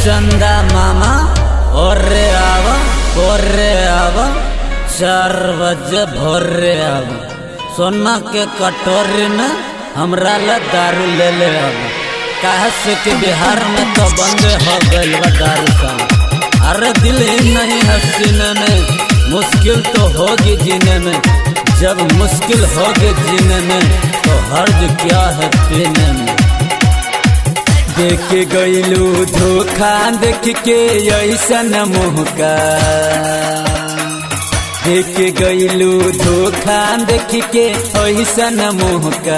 चंदा मामा ओरे आव ओरे आव चार बजे भोरे आव सोना के कटोरी में हमरा ला दारू ले ले आव काहे से कि बिहार में तो बंद हो गइल बा दारू का अरे दिल ही नहीं है सीने में मुश्किल तो होगी जीने में जब मुश्किल होगी जीने में तो हर्ज क्या है पीने में देख गईलू धोखा देख के ऐसन मुहका देख गईलू धोखा देख के ऐसन मुहका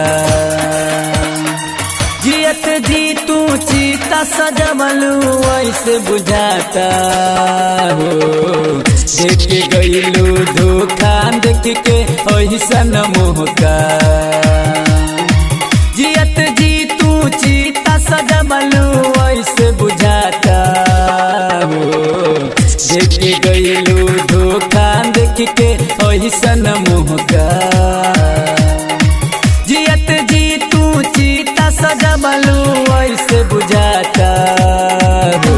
जियत जी तू चीता सजबलू ऐसे बुझाता हो देख गईलू धोखा देख के ऐसन मुहका जियत जी तू चीता सजबलू ऐसे बुझाता हो देख गईलू धोखा देख के ऐसन मुहका जियत जी तू चीता सजबलू ऐसे बुझाता हो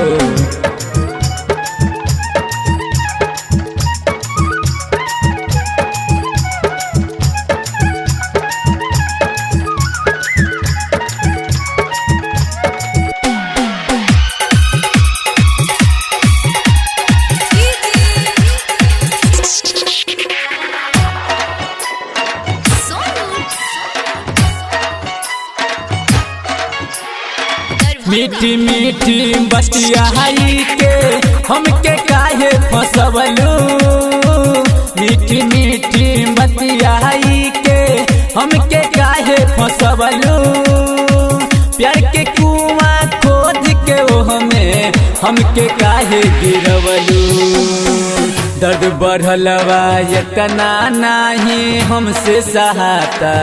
मीठी मीठी बतिया के हमके काहे फसवलू मीठी मीठी बतिया के हमके काहे फसवलू प्यार के कुआं खोद के वो हमें हमके काहे गिरवलू दर्द बढ़लवा इतना नहीं हमसे सहाता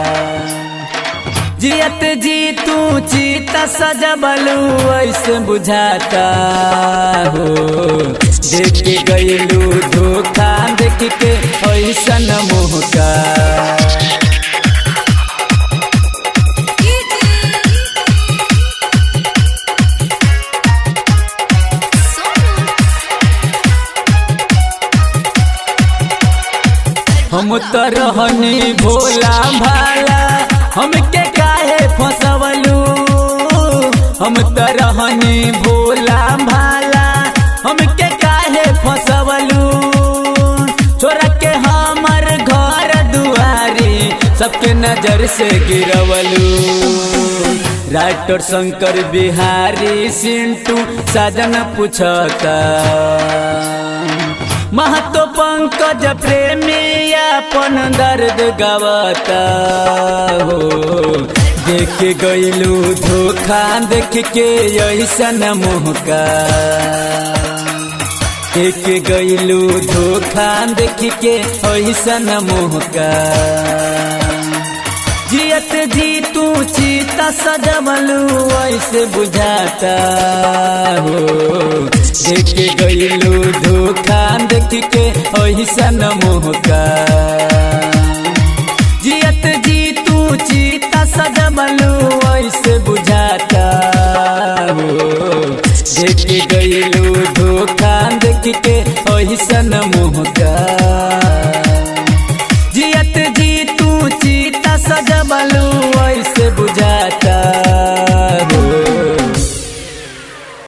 जियत जी तू चीता सजबलू ऐसे बुझाता हो देख के गईलू धोखा देख के ऐसन मुहका हम तो रहनी भोला भाला हमके काहे फसवलू हम तो रहनी भोला भाला हमके काहे फसवलू छोरा के हमर घर दुआरी सबके नजर से गिरवलू राइटर शंकर बिहारी सिंटू साजन पूछता महतो पंकज प्रेमी अपन दर्द गवता हो देख गईलू धोखा देख के ऐसन मुहका देख गईलू धोखा देख के ऐसन मुहका जियत जी तू चीता सजबलू ऐसे बुझाता हो देख गईलू धोखा देख के ऐसन मुहका जियत जी तू चीता सजबलू ऐसे बुझाता हो देख गईलू धोखा देख के ऐसन